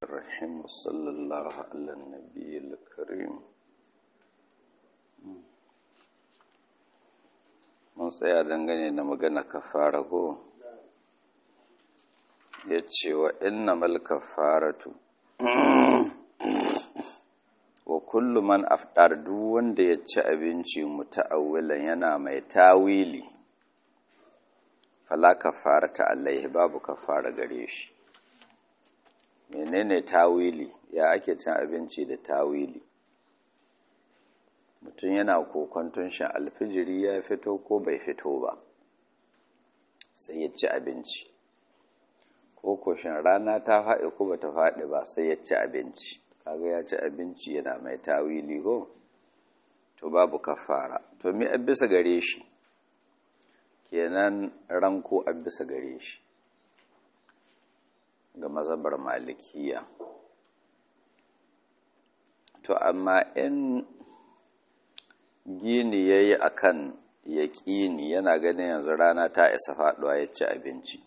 الرحيم وصلى الله على النبي الكريم mun tsaya dangane da magana kafara ko ya ce wa inna mal kafaratu wa kullu man aftar duk wanda ya ci abinci muta'awwilan yana mai tawili fala kafarata alaihi babu kafara gare shi menene tawili ya ake cin abinci da tawili mutum yana kokonton shan alfijiri ya fito ko bai fito ba sai ya ci abinci ko koshin rana ta faɗi ko bata faɗi ba sai ya ci abinci kaga ya ci abinci yana mai tawili ko to babu kafara to me bisa gare shi kenan ranko bisa gare shi ga mazabar malikiya to amma in gini ya yi a kan yaƙini yana ganin yanzu rana ta isa faɗuwa ya ci abinci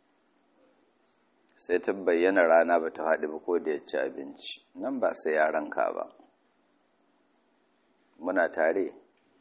sai ta bayyana rana ba ta faɗi ba ko da ya ci abinci nan ba sai ya ranka ba muna tare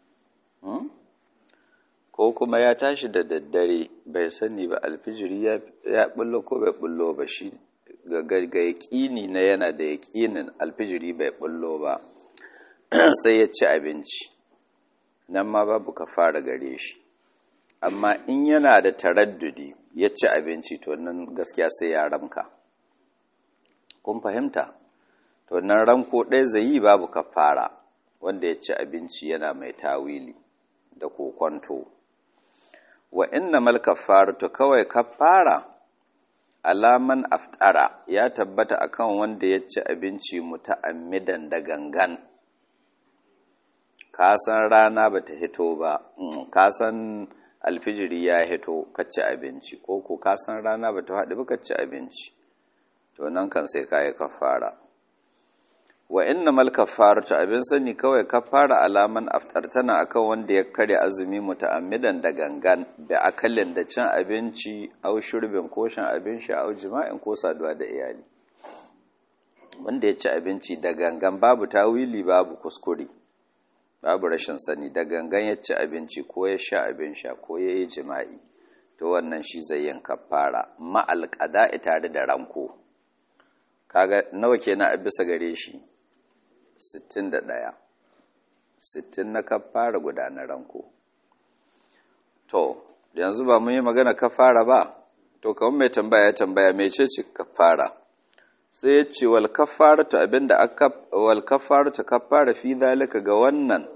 ko kuma ya tashi da daddare bai sani ba alfijiri ya bullo ko bai bullo ba shi ga yaƙini na yana da yaƙinin alfijiri bai bullo ba sai ya ci abinci nan ma babu ka fara gare shi amma in yana da taraddudi ya ci abinci to nan gaskiya sai ya ramka kun fahimta to nan ranko ɗaya zai yi babu ka fara wanda ya ci abinci yana mai tawili da kokonto wa inna mal kafaratu kawai kafara alaman aftara ya tabbata akan wanda ya ci abinci muta'ammidan da gangan ka san rana bata hito ba ka san alfijiri ya hito ka ci abinci ko ko ka san rana bata haɗu ba ka ci abinci to nan kan sai ka yi kafara wa inna mal kafaratu abin sani kawai kafara alaman aftar tana akan wanda ya karya azumi muta'ammidan da gangan da akalin da cin abinci au shurbin ko shan abin sha au jima'in ko saduwa da iyali wanda ya ci abinci da gangan babu tawili babu kuskure babu rashin sani da gangan ya ci abinci ko ya sha abin sha ko ya yi jima'i to wannan shi zai yin kafara ma'al qada'i tare da ranko kaga nawa kenan a bisa gare shi 61 60 na kafara guda na ranko to yanzu ba mun yi magana kafara ba to kawai mai tambaya ya tambaya mai ce ce kafara sai ya ce wal kafaratu abinda aka wal kafaratu kafara fi zalika ga wannan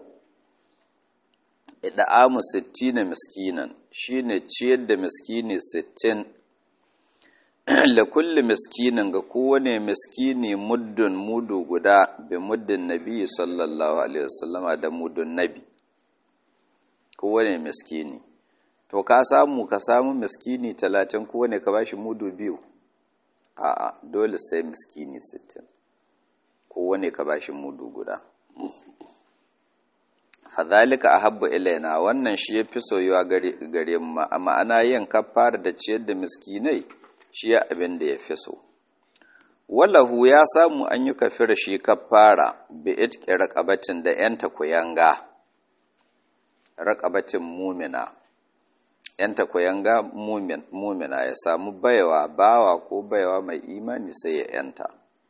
ida'amu 60 miskinan shine ciyar da miskini 60 la kulli miskinin ga kowane miskini muddun mudu guda bi muddin nabi sallallahu alaihi wasallama da mudun nabi kowane miskini to ka samu ka samu miskini talatin kowane ka bashi mudu biyu a'a dole sai miskini sittin kowane ka bashi mudu guda fadhalika ahabbu ilaina wannan shi yafi soyuwa gare mu ma'ana yin kafara da ciyar da miskinai shi ya abin da ya fi so wallahu ya samu an yi kafira shi kafara bi itqi raqabatin da yanta kuyanga raqabatin mumina yanta kuyanga mumin mumina ya samu baiwa bawa ko baiwa mai imani sai ya yanta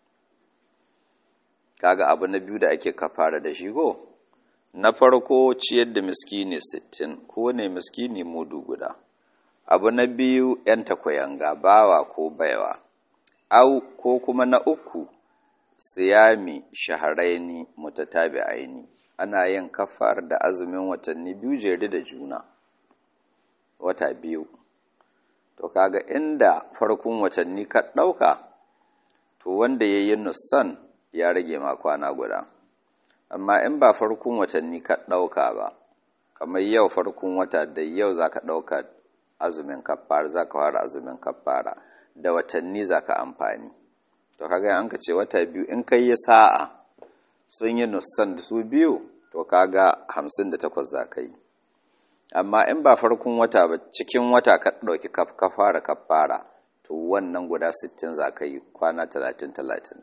kaga abu na biyu da ake kafara da shi ko na farko ciyar da miskini 60 ko ne miskini mudu guda abu na biyu ‘yan takwayanga bawa ko baiwa, au ko kuma na uku siyami shaharaini mutatabi aini ana yin kafar da azumin watanni biyu jere da juna wata biyu to kaga inda farkon watanni ka ɗauka to wanda ya yi nusan ya rage ma kwana guda amma in ba farkon watanni ka ɗauka ba kamar yau farkon wata da yau za ka ɗauka azumin kafara za ka fara azumin kafara da watanni za ka amfani to kaga an ka ce wata biyu in kai yi sa'a sun yi nusan da su biyu to kaga hamsin da takwas za ka yi amma in ba farkon wata ba cikin wata ka ɗauki kafara kafara to wannan guda 60 za ka yi kwana 30-30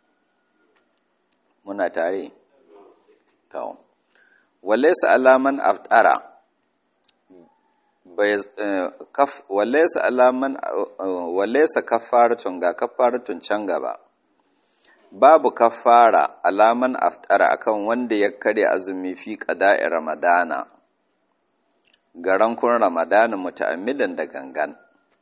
muna tare? kawo walaisa alaman aftara walaisa alaman walaisa kafaratun ga kafaratun can gaba babu kafara alaman aftara akan wanda ya karya azumi fi qada'i ramadana garan kun ramadana muta'ammidan da gangan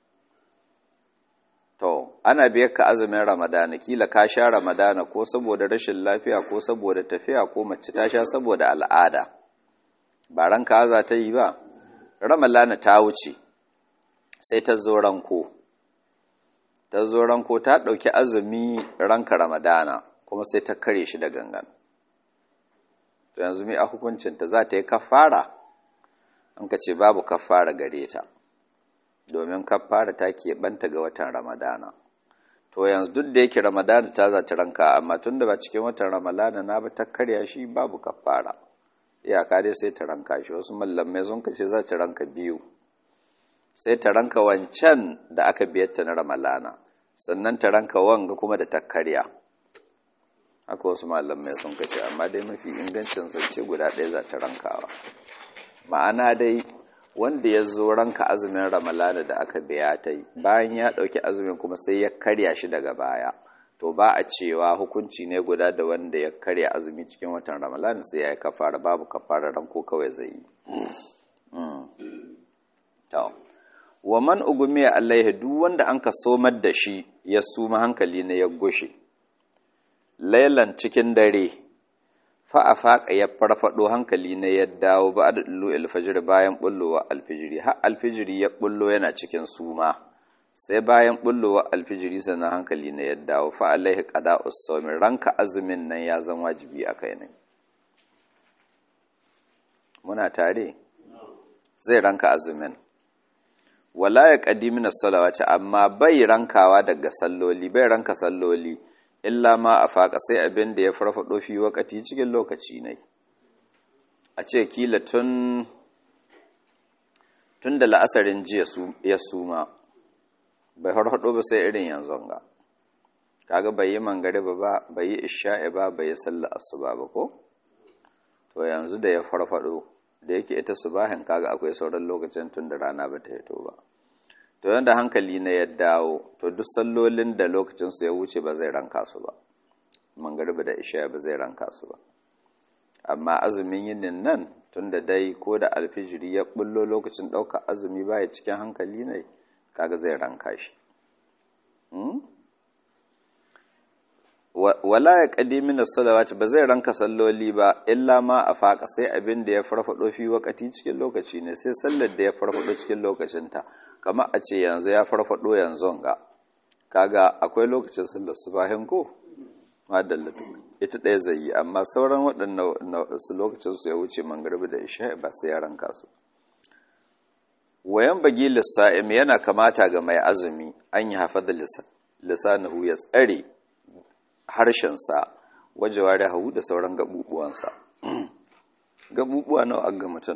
to ana biyar ka azumin ramadana kila ka sha ramadana ko saboda rashin lafiya ko saboda tafiya ko mace ta sha saboda al'ada ba ranka za ta yi ba ramadana ta wuce sai ta zo ranko ta zo ranko ta ɗauki azumi ranka ramadana kuma sai ta kare shi da gangan to yanzu mai a hukuncinta za ta yi kafara an ka ce babu kafara gare ta domin kafara ta keɓanta ga watan ramadana to yanzu duk da yake ramadana ta za ta ranka amma tun da ba cikin watan ramadana na ba ta karya shi babu kafara iyaka dai sai ta ranka shi wasu mallamai sun kace za ta ranka biyu sai ta ranka wancan da aka biyarta na ramalana sannan ta ranka wanga kuma da ta karya haka wasu malamai sun kace amma dai mafi ingancin zance guda ɗaya za ta rankawa ma'ana dai wanda ya zo ranka azumin ramalana da aka biya ta yi bayan ya ɗauki azumin kuma sai ya karya shi daga baya to ba a cewa hukunci ne guda da wanda ya karya azumi cikin watan ramalana sai ya yi kafara babu kafara ranko kawai zai yi wa man ugumiya alaihi duk wanda an ka somar da shi ya suma hankali na ya gushe lailan cikin dare fa a faƙa ya farfaɗo hankali na ya dawo ba da ɗullo alfajir bayan ɓullowa alfijiri har alfijiri ya ɓullo yana cikin suma sai bayan ɓullowa alfijiri sannan hankali na ya dawo fa alaihi qada usawmi ranka azumin nan ya zama wajibi a kai ne muna tare zai ranka azumin wala ya qadimina salawati amma bai rankawa daga salloli bai ranka salloli illa ma a faƙa sai abin da ya farfaɗo fi wakati cikin lokaci ne a ce kila tun tun da la'asarin jiya ya suma bai farfaɗo ba sai irin yanzu ga kaga bai yi mangariba ba bai yi isha'i ba bai yi sallar asuba ba ko to yanzu da ya farfaɗo da yake ita subahin kaga akwai sauran lokacin tun da rana ba ta hito ba to yanda hankali na ya dawo to duk sallolin da lokacinsu ya wuce ba zai ranka su ba mangariba da isha ba zai ranka su ba amma azumin yinin nan tun da dai ko da alfijiri ya bullo lokacin ɗauka azumi baya cikin hankali ne kaga zai ranka shi wala ya ƙadimi na salawati ba zai ranka salloli ba illa ma a faƙa sai abin da ya farfaɗo fi wakati cikin lokaci ne sai sallar da ya farfaɗo cikin lokacinta kamar a ce yanzu ya farfaɗo yanzu ga kaga akwai lokacin sallar subahin ko madallatu ita ɗaya zai yi amma sauran waɗannan su lokacin su ya wuce mangarbi da isha ba sai ya ranka su wayan bagi lissa'im yana kamata ga mai azumi an yi hafa da lisanahu ya tsare harshensa wajewa da hau da sauran gabubuwansa gabubuwa nawa ga mutum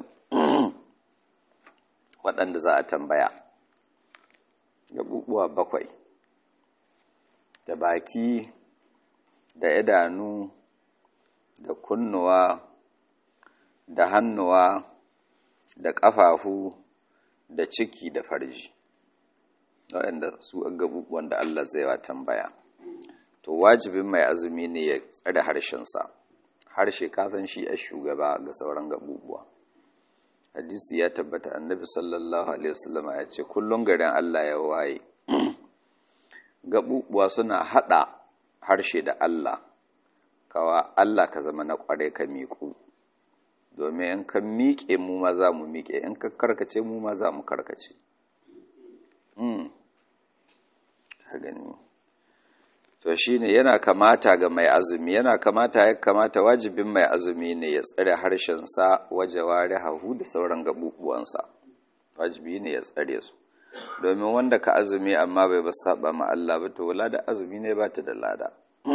waɗanda za a tambaya gabubuwa bakwai da baki da idanu da kunnuwa da hannuwa da ƙafafu da ciki da farji waɗanda su gabubuwan da Allah zai wa tambaya to wajibin mai azumi ne ya tsare harshensa harshe kasan shi a shugaba ga sauran gabubuwa hadisi ya tabbata annabi sallallahu alaihi wasallam ya ce kullum garin Allah ya waye gabubuwa suna hada harshe da Allah kawa Allah ka zama na kware ka miƙu domin in ka miƙe mu ma za mu miƙe in ka karkace mu ma za mu karkace ka gani to shine yana kamata ga mai azumi yana kamata ya kamata wajibin mai azumi ne ya tsare harshensa waje ware hahu da sauran gabubuwansa wajibi ne ya tsare su domin wanda ka azumi amma bai ba saba ma Allah ba to wala da azumi ne ba ta da lada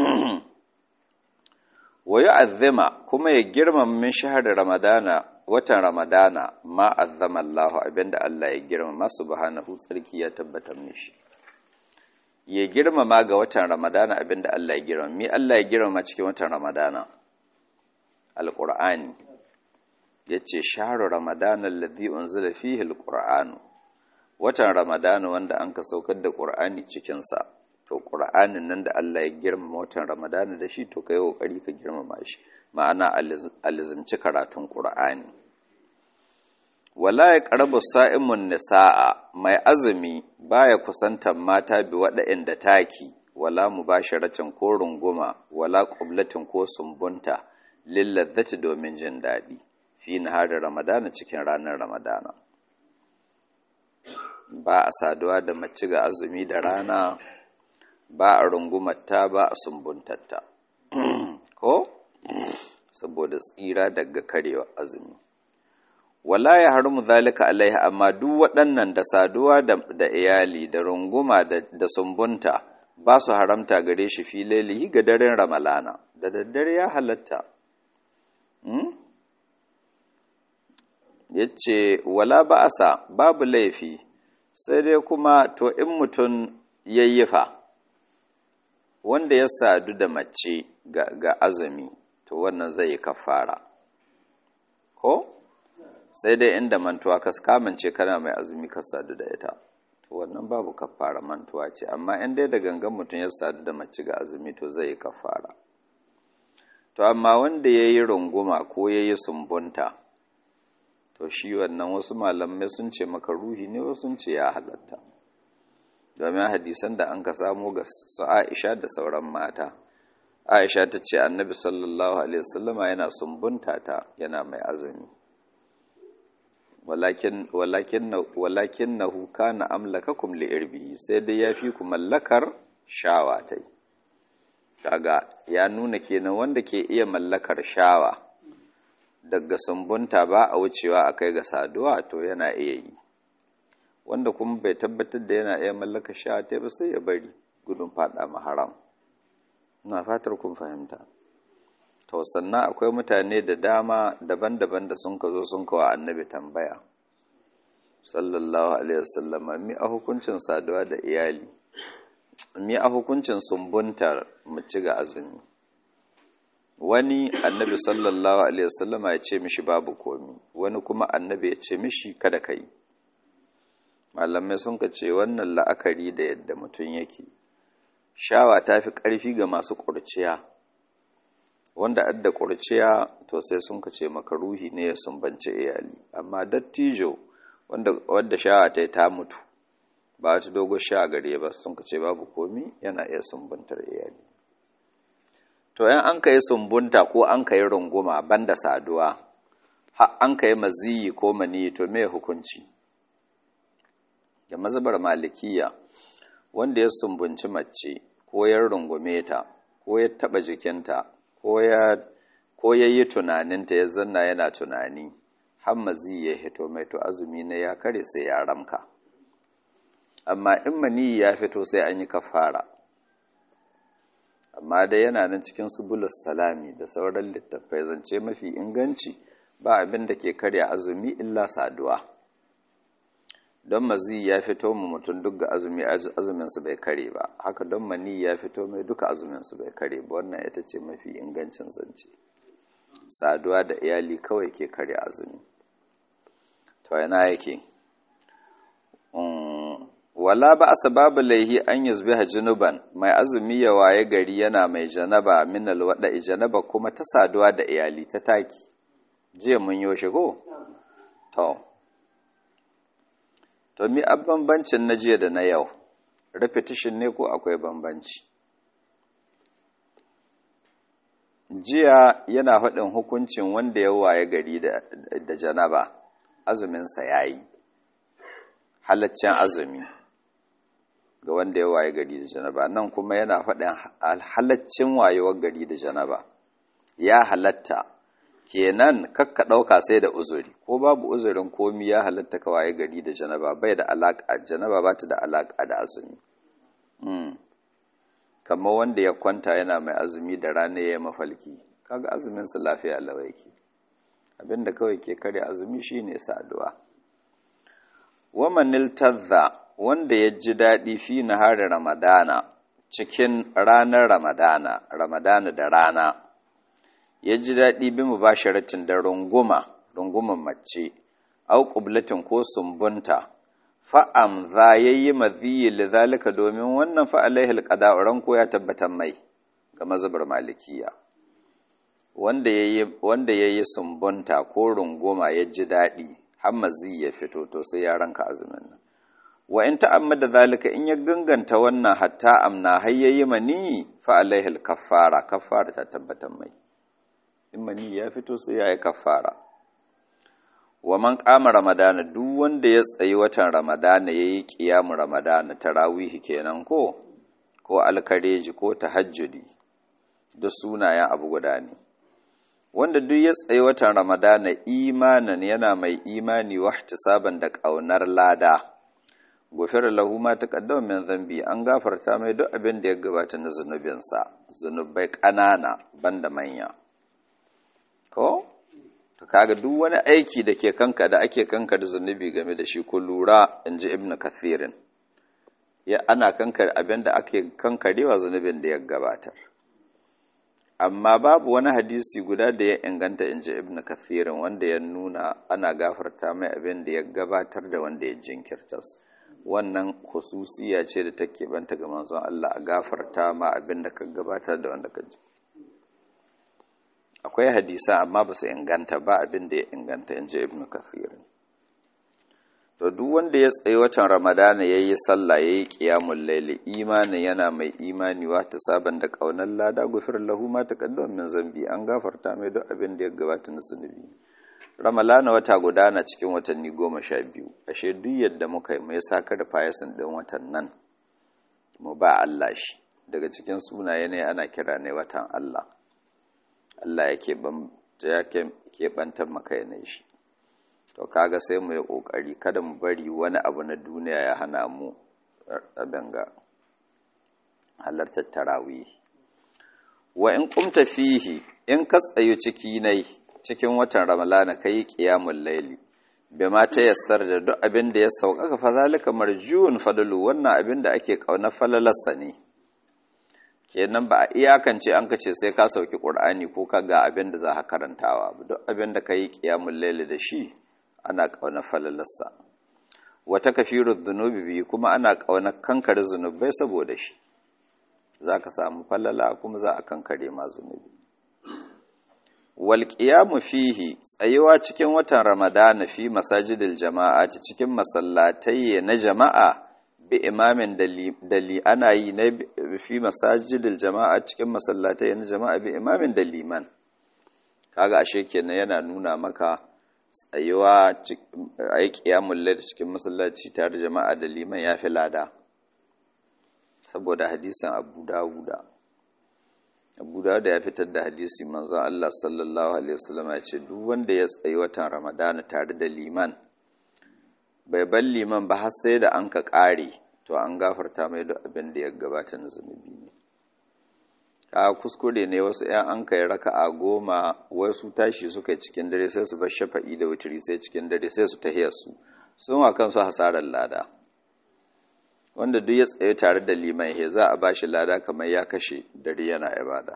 wa yu'azzima kuma ya girmama min shahar ramadana watan ramadana ma azzama Allah abinda Allah ya girmama subhanahu tsarki ya tabbatar mishi ya girmama ga watan ramadana abinda Allah ya girmama mi Allah ya girmama cikin watan ramadana alqur'ani yace shahru ramadana alladhi unzila fihi alqur'anu watan ramadana wanda an ka saukar da qur'ani cikin sa to qur'anin nan da Allah ya girmama watan ramadana da shi to kai kokari ka girmama shi ma'ana alizimci karatun qur'ani wala ya ƙarbu sa'imun nisa'a mai azumi baya kusantar mata bi waɗanda taki wala mu ba sharatin ko runguma wala ƙublatin ko sumbunta lillazzati domin jin daɗi fi nahari ramadana cikin ranar ramadana ba a saduwa da mace ga azumi da rana ba a rungumarta ba a sumbuntatta ko saboda tsira daga karewa azumi wala ya haramu zalika alaiha amma duk waɗannan da saduwa da iyali da runguma da sumbunta ba su haramta gare shi fi lailihi ga daren ramalana da daddare ya halatta ya ce wala ba'asa babu laifi sai dai kuma to in mutum yayyafa wanda ya sadu da mace ga azumi to wannan zai yi kafara ko? sai dai inda mantuwa ka kamance kana mai azumi ka sadu da ita to wannan babu kafara mantuwa ce amma in dai da gangan mutum ya sadu da mace ga azumi to zai yi kafara to amma wanda ya yi runguma ko ya yi sumbunta to shi wannan wasu malamai sun ce maka ruhi ne wasu sun ce ya halatta domin hadisan da an ka samu ga su aisha da sauran mata aisha ta ce annabi sallallahu alaihi wasallama yana sumbunta ta yana mai azumi walakin na huka na amlakakum li'irbihi sai dai ya fi ku mallakar shawa ta yi kaga ya nuna kenan wanda ke iya mallakar shawa daga sumbunta ba a wucewa a kai ga saduwa to yana iya yi wanda kuma bai tabbatar da yana iya mallakar shawa ta ba sai ya bari gudun fada maharam na fatar kun fahimta to sannan akwai mutane da dama daban-daban da sun ka zo sun kawo annabi tambaya sallallahu alaihi wasallam mi a hukuncin saduwa da iyali mi a hukuncin sumbuntar mace ga azumi wani annabi sallallahu alaihi wasallam ya ce mishi babu komi wani kuma annabi ya ce mishi kada kai malamai sun ka ce wannan la'akari da yadda mutum yake shawa ta fi ƙarfi ga masu ƙurciya wanda adda ƙurciya to sai sun kace maka ruhi ne ya sumbance iyali amma dattijo wanda wanda sha'a ta ta mutu ba ta dogo sha gare ba sun kace babu komi yana iya sumbantar iyali to yan an kai sumbunta ko an kai runguma banda saduwa har an kai maziyi ko mani to me hukunci da mazhabar malikiya wanda ya sumbunci mace ko ya rungume ta ko ya taba jikinta ko ya yi tunaninta ya zanna yana tunani hammazi ya hito mai to azumi na ya kare sai ya ramka amma in mani ya fito sai an yi kafara amma dai yana nan cikin subulus salami da sauran littattafai zance mafi inganci ba abin da ke karya azumi illa saduwa don mazi ya fito mu mutum duk ga azumi azuminsu bai kare ba haka don mani ya fito mai duka azuminsu bai kare ba wannan ita ce mafi ingancin zance saduwa da iyali kawai ke kare azumi to yana yake wala ba asa babu laihi an yuzbiha junuban mai azumi ya waye gari yana mai janaba min alwada janaba kuma ta saduwa da iyali ta taki jiya mun yo shigo to to mi a bambancin na jiya da na yau repetition ne ko akwai bambanci jiya yana faɗin hukuncin wanda ya waye gari da janaba azuminsa ya yi halaccen azumi ga wanda ya waye gari da janaba nan kuma yana faɗin halaccin wayewar gari da janaba ya halatta kenan kakka ɗauka sai da uzuri ko babu uzurin komi ya halatta ka waye gari da janaba bai da alaƙa janaba ba ta da alaƙa da azumi kamar wanda ya kwanta yana mai azumi da rana ya mafalki kaga azumin su lafiya lawaiki abinda kawai ke kare azumi shine saduwa wamanil tadha wanda ya ji daɗi fi nahari ramadana cikin ranar ramadana ramadana da rana ya ji daɗi bi mu ba da runguma runguman mace au ƙublatin ko sumbunta fa'am za ya yi maziyi lizalika domin wannan fa'alaihil ƙada'uran ko ya tabbatar mai ga mazubar malikiya wanda ya yi sumbunta ko runguma ya ji daɗi har mazi ya fito to sai ya ranka azumin nan wa in ta'ammada zalika in ya ganganta wannan hatta amna har yayi mani fa alaihil kaffara kaffara ta tabbatar mai in mani ya fito sai ya yi kaffara wa man qama ramadana duk wanda ya tsayi watan ramadana yayi qiyamu ramadana tarawihi kenan ko ko alkareji ko tahajjudi da sunayen abu guda ne wanda duk ya tsayi watan ramadana imanan yana mai imani wa ihtisaban da ƙaunar lada gofar lahu ma taqaddama min zambi an gafarta mai duk abin da ya gabata na zunubinsa zunubai ƙanana banda manya ko to kaga duk wani aiki da ke kanka da ake kanka da zunubi game da shi ko lura inji ibnu kathirin ya ana kanka abin da ake kankarewa zunubin da ya gabatar amma babu wani hadisi guda da ya inganta in ji ibn kathirin wanda ya nuna ana gafarta mai abin da ya gabatar da wanda ya jinkirtas wannan hususiya ce da take banta ga manzon Allah a gafarta ma abin da ka gabatar da wanda ka ji akwai hadisa amma ba su inganta ba abin da ya inganta in ji ibn kathirin to duk wanda ya tsaye watan ramadana ya yi sallah ya yi ƙiyamun laili imanin yana mai imani wata sabon da ƙaunar lada gufir lahu ma ta min zambi an gafarta mai duk abin da ya gabata na zunubi ramalana wata gudana cikin watanni goma sha biyu ashe duk yadda muka yi mai saka da fayasin ɗin watan nan mu ba Allah shi daga cikin sunaye ne ana kira ne watan Allah Allah ya keɓantar maka yanayi shi to kaga sai mu yi kokari kada mu bari wani abu na duniya ya hana mu abin ga halartar tarawih wa in kumta fihi in ka tsayo ciki nai cikin watan ramalana kai qiyamul layli bima ta yassar da duk abin da ya sauƙaƙa fa zalika marjun fadlu wannan abin da ake kauna falalarsa ne kenan ba a iyakance an kace sai ka sauki qur'ani ko ka ga abin da za ka karantawa duk abin da kai qiyamul layli da shi ana ƙaunar falalarsa wata kafiru zunubi biyu kuma ana ƙaunar kankare zunubai saboda shi za ka samu falala kuma za a kankare ma zunubi walƙiyamu fihi tsayuwa cikin watan ramadana fi masajidil jama'a cikin masallatai na jama'a bi imamin dali ana yi na fi masajidil jama'a cikin masallatai na jama'a bi imamin da liman kaga ashe kenan yana nuna maka tsayuwa a yi ƙiyamun da cikin masallaci tare da jama'a da liman ya fi lada saboda hadisan abu dawuda abu dawuda ya fitar da hadisi manzon Allah sallallahu alaihi wasallam ya ce duk wanda ya tsayi watan ramadana tare da liman bai bar liman ba har sai da an ka ƙare to an gafarta mai duk abin da ya gabata na zunubi ne ka kuskure ne wasu ‘yan an kai raka a goma wasu tashi suka cikin dare sai su bar shafa'i da wuturi sai cikin dare sai su tahiyar su sun wa kansu hasarar lada wanda duk ya tsaye tare da liman he za a ba shi lada kamar ya kashe dare yana ibada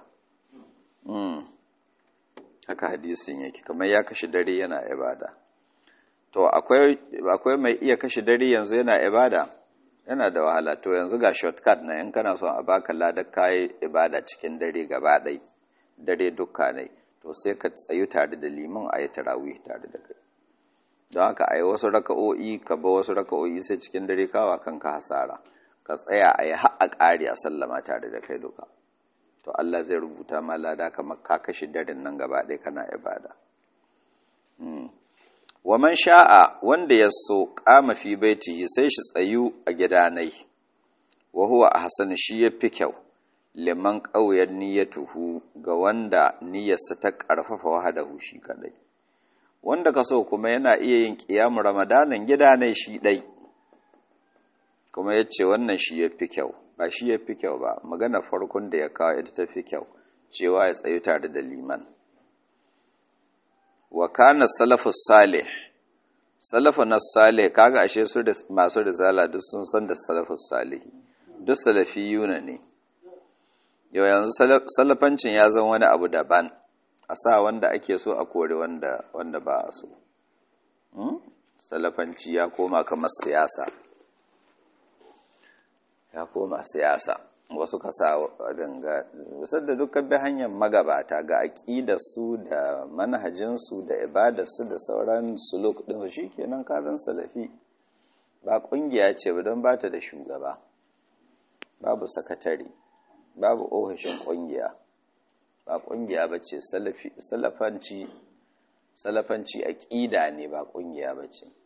haka hadisin yake kamar ya kashe dare yana ibada to akwai mai iya kashe dare yanzu yana ibada yana da wahala to yanzu ga shortcut na in kana son a baka ladar kayi ibada cikin dare gaba ɗai dare dukka ne to sai ka tsayu tare da liman a yi tarawih tare da kai don haka a yi wasu raka'o'i ka ba wasu raka'o'i sai cikin dare kawa kanka hasara ka tsaya a yi ha'a ƙari a sallama tare da kai duka to Allah zai rubuta ma lada kamar ka kashe daren nan gaba ɗaya kana ibada wa man sha'a wanda ya so kama fi baitihi sai shi tsayu a gidanai wa huwa ahsan shi yafi kyau liman qauyar niyyatuhu ga wanda niyyarsa ta karfafa wahadahu shi kadai wanda ka so kuma yana iya yin qiyam ramadanan gidanai shi dai kuma yace wannan shi yafi kyau ba shi yafi kyau ba magana farkon da ya kawo ita tafi kyau cewa ya tsayu tare da liman wa kana salafus salih salafu na salih kaga ashe su da masu risala duk sun san da salafu salihi duk salafiyuna ne yau yanzu salafancin ya zama wani abu daban a sa wanda ake so a kore wanda wanda ba a so salafanci ya koma kamar siyasa ya koma siyasa wasu ka sa danga wasu da dukkan bi hanyar magabata ga aƙidarsu da manhajinsu da ibadarsu da sauran suluk ɗinsu shi kenan kazan salafi ba ƙungiya ce ba don ba ta da shugaba babu sakatare babu ofishin ƙungiya ba ƙungiya ba ce salafanci salafanci aƙida ne ba ƙungiya ba ce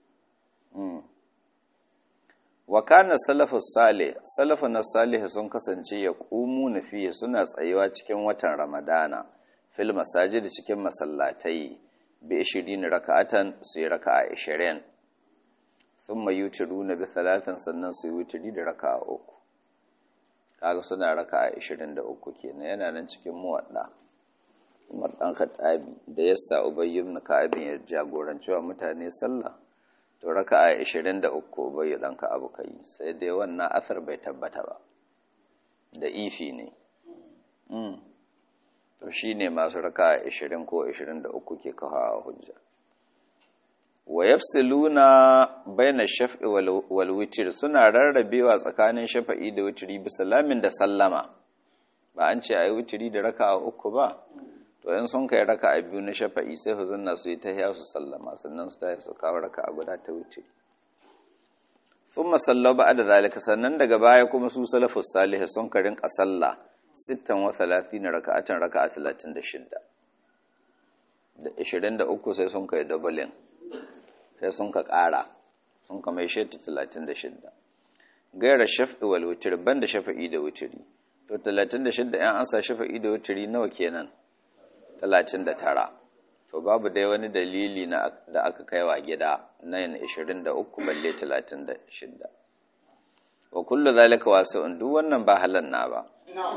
wa kana salafus salih salafun salih sun kasance ya qumu na fiye suna tsayewa cikin watan ramadana fil masajid cikin masallatai bi 20 raka'atan su yi raka'a 20 thumma yutiruna bi thalathin sannan su yi wutiri da raka'a uku kaga suna raka'a 23 kenan yana nan cikin muwadda Umar dan Khattabi da yassa Ubay ibn Ka'ab ya jagoranci wa mutane sallah to raka'a 23 bai dan ka abu kai sai dai wannan asar bai tabbata ba da ifi ne mm to shine masu raka'a 20 ko 23 ke kawo hujja wa yafsiluna baina shaf'i wal witr suna rarrabewa tsakanin shafa'i da witri bi salamin da sallama ba an ce ayi witri da raka'a uku ba to in sun kai raka a biyu na shafa'i sai su zanna su yi ta hiya su sallama sannan su tafi su kawo raka a guda ta wuce sun masallau ba da zalika sannan daga baya kuma su salafus salih sun ka rinka sallah sittan wa talatin raka'atan raka'a talatin da shidda da ishirin da uku sai sun kai dabalin sai sun ka ƙara sun ka mai sheta talatin da shidda gaira shafi wal wutiri ban da shafa'i da wutiri to talatin da shidda yan an sa shafa'i da wutiri nawa kenan talatin da tara to babu dai wani dalili da aka kai wa gida na yin ishirin da uku balle talatin da shidda wa kullu zalika wasu duk wannan ba halan na ba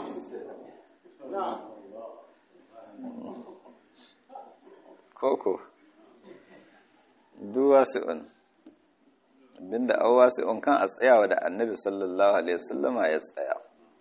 koko duk wasu'un abinda an wasu'un kan a tsayawa da annabi sallallahu alaihi wasallama ya tsaya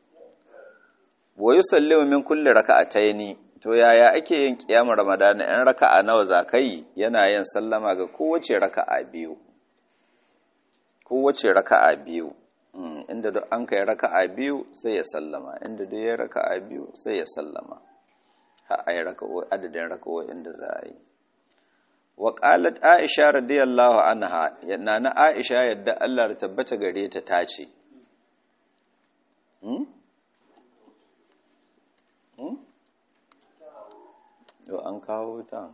wa yusallimu min kulli raka'ataini to yaya ake yin kiyamar ramadana yan raka'a nawa zakai yana yin sallama ga kowace raka'a biyu kowace raka'a biyu inda duk an kai raka'a biyu sai ya sallama inda duk ya raka'a biyu sai ya sallama ha ai raka'o adadin raka'o inda za a yi wa qalat aisha radiyallahu anha yana na aisha yadda Allah ya tabbata gare ta tace hmm hmm to an kawo ta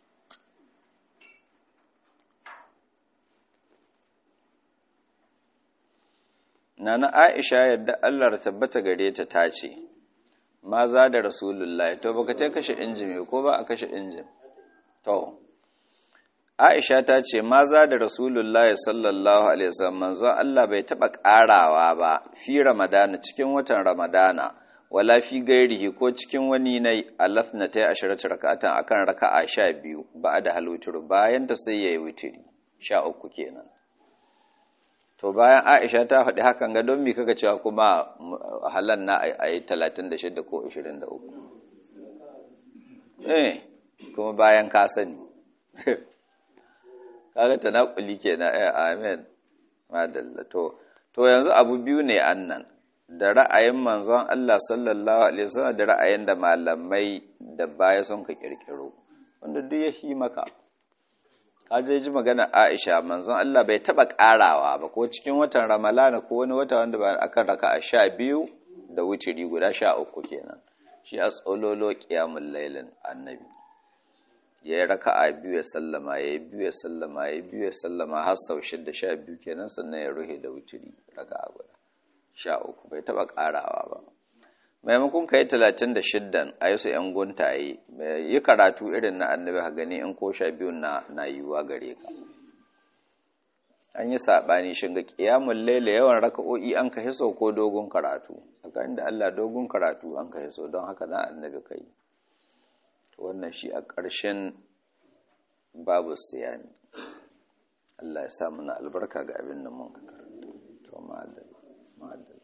Nana Aisha yadda Allah ya tabbata gare ta tace ma za da Rasulullahi to baka ce kashe injin ko ba a kashe injin to Aisha ta ce ma za da Rasulullahi sallallahu alaihi wasallam manzo Allah bai taba karawa ba fi Ramadana cikin watan Ramadana wala fi gairihi ko cikin wani na alafna ta yi ashirata raka'atan akan raka'a sha biyu ba da haluturu bayan ta sai ya yi wutiri sha uku kenan to bayan aisha ta faɗi hakan ga don mi kaga cewa kuma halan na a yi talatin da shida ko ashirin da uku eh kuma bayan ka sani kaga ta naƙuli kenan eh amen madalla to to yanzu abu biyu ne annan da ra'ayin manzon Allah sallallahu alaihi wasallam da ra'ayin da malamai da baya sun ka kirkiro wanda duk ya shi maka ka je ji magana Aisha manzon Allah bai taba karawa ba ko cikin watan Ramalana ko wani wata wanda ba akan raka'a sha biyu da wutiri guda sha uku kenan shi a tsololo qiyamul lailin annabi ya yi raka'a biyu ya sallama ya yi biyu ya sallama ya yi biyu ya sallama har sau shida sha biyu kenan sannan ya ruhe da wutiri raka'a guda sha uku bai taɓa ƙarawa ba maimakon ka yi talatin da shiddan a yi su ‘yan guntaye yi karatu irin na annabi ha gani in ko sha biyun na, na yiwuwa gare ka an yi saɓani shiga ƙiyamun laila yawan raka'o'i an ka hiso ko dogon karatu tsakanin da Allah dogon karatu an ka hiso don haka na annabi ka yi wannan shi a ƙarshen babu siyami Allah ya sa mana albarka ga abin da mun ka karanta to ma'adal ma'adal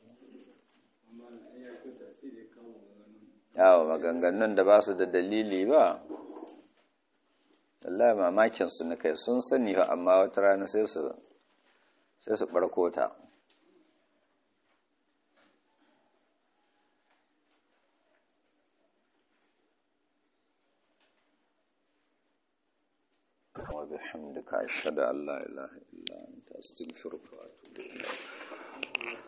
yawo maganganun da ba su da dalili ba wallahi mamakin su kai sun sani ba amma wata rana sai su sai su barko ta وبحمدك أشهد أن لا إله إلا أنت أستغفرك وأتوب إليك